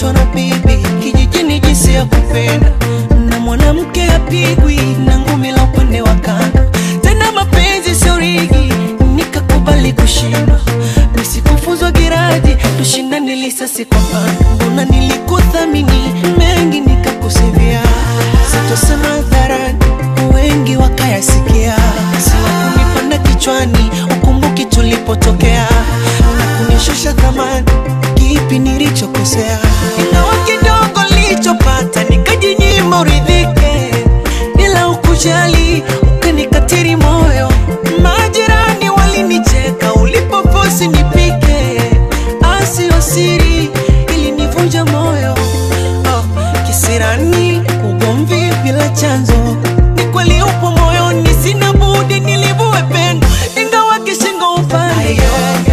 nilifundishwa na bibi kijijini jinsi ya kupenda, na mwanamke apigwi na ngumi la upande wa kando. Tena mapenzi sio rigi, nikakubali kushindwa, nisikufuzwa giraji, tushindane lisasi kwa pando. Mbona nilikuthamini mengi nikakusivia, sitosema hadharani, wengi wakayasikia, siwakunipanda kichwani, ukumbuki tulipotokea na kunishusha thamani, kipi nilichokosea? Ingawa kidogo nilichopata nikajinyima uridhike, bila ukujali ukanikatiri moyo. Majirani walinicheka ulipofosi nipike, asio siri ilinivunja moyo. Oh, kisirani ugomvi bila chanzo, ni kweli upo moyoni, sina budi nilivue pendo, ingawa kishingo upande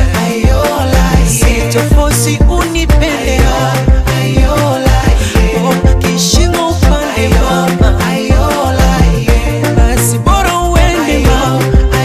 sitofosi unipende Oh, kishingo upande mama basi bora uende mama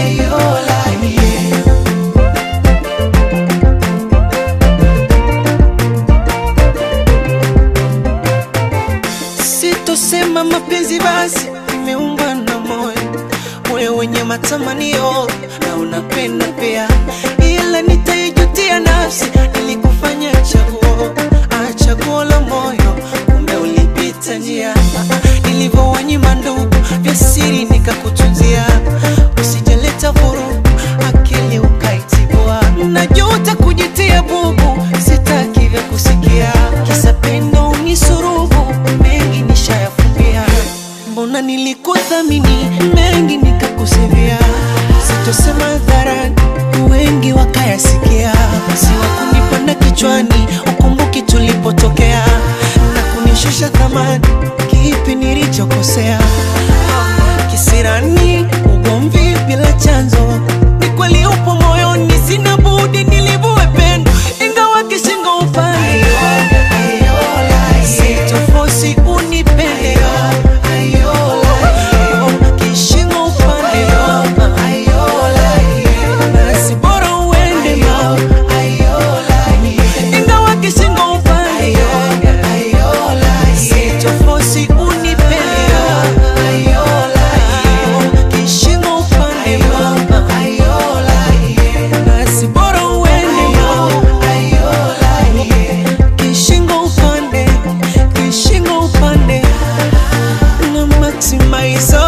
Sitosema mapenzi basi imeumbwa na moyo, moyo wenye matamanio na unapenda pia, ila nitaijutia nafsi nilikufanya chaguo, ah, chaguo la moyo, kumbe ulipita njia nilivyowanyima ndugu vya siri nikakutunzia, usijaleta vurugu akili ukaitibua, najuta kujitia bubu, sitaki vya kusikia, kisa pendo unisurubu, mengi nishayafumbia, mbona nilikuthamini mengi nikakusivia, sitosema hadharani, wengi wakayasikia, siwakunipanda kichwani, ukumbuki tulipotokea na kunishusha thamani, kipi nilichokosea? Kisirani, ugomvi bila chanzo, ni kweli upo moyoni, sina budi nilivue pendo, ingawa kishingo upande sitofosi unipende kishingo upande mama basi bora uende mama ingawa kishingo upande sitofosi unipende kishingo upande mama basi bora uende mama kishingo upande kishingo upande na maximize